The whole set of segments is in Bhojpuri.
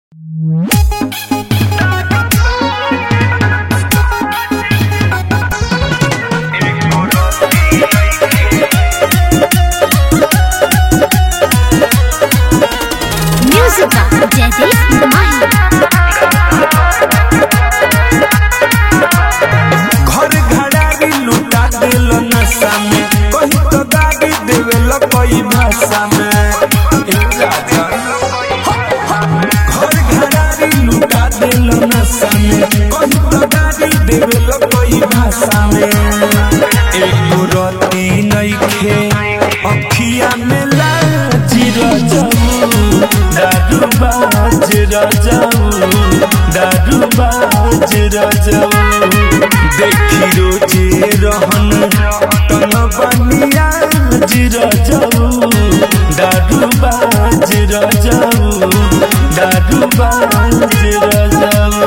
Music by Jaideep Mahi. घर घड़ारी लुटा दिल नशा में कहीं तो गाड़ी देवेला कोई भाषा में ए राजा। घर घड़ारी लुटा दिल नशा में कहीं तो गाड़ी देवेला कोई भाषा में एको रती नइखे अखिया में लाज रजऊ दारू बाज रजऊ दारू बाज रजऊ देखी रोजे रहन तन बनिया रजऊ दारू बाज रजऊ दारू बाज रजऊ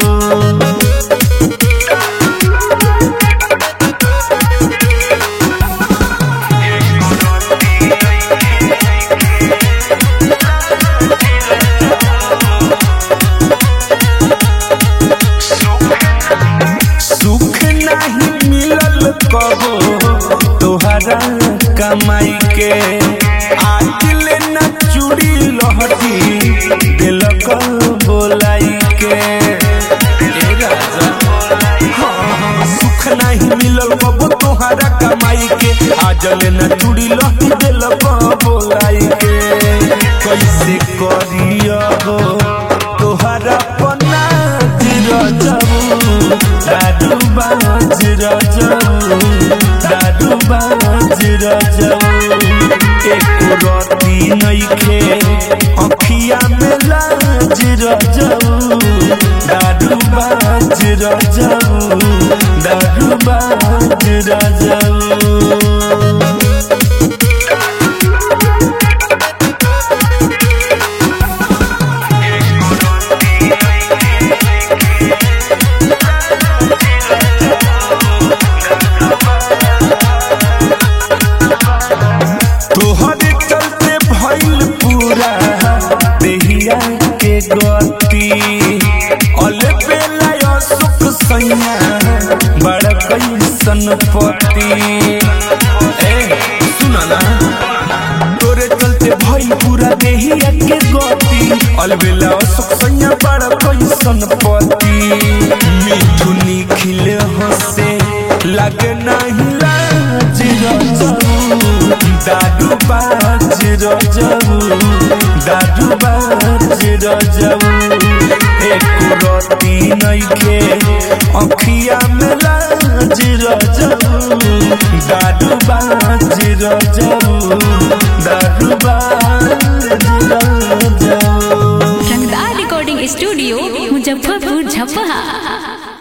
सुख नहीं मिलल कबो तोहरा कमाई के आज ले न चूड़ी लहटी दिल बोलाई के ए राजा हाँ, हाँ, सुख नहीं मिलल कबो तोहरा कमाई के आज ले न चूड़ी लहटी दिल बोलाई के कैसे करियो तोहरा पन्ना रजऊ दारू बाज रजऊ दारू बाज रजऊ एको रती नइखे अखिया में लाज रजऊ दारू बाज रजऊ दारू बाज रजऊ तोहरे चलते भइल पूरा देहिया के गति अले बेला सुख सैया बड़ा कैसन पति ए सुना ना तोरे चलते भइल पूरा देहिया के गति अलबेला सुख सैया बड़ा कैसन पति मिठू निखिल हसे लगे नहीं लाज रजऊ दारू बाज रजऊ दारू बाज रजऊ एको रती नइखे अखिया में लाज रजऊ दारू बाज रजऊ दारू बाज रजऊ रंगदार रिकॉर्डिंग स्टूडियो मुजफ्फरपुर झपहा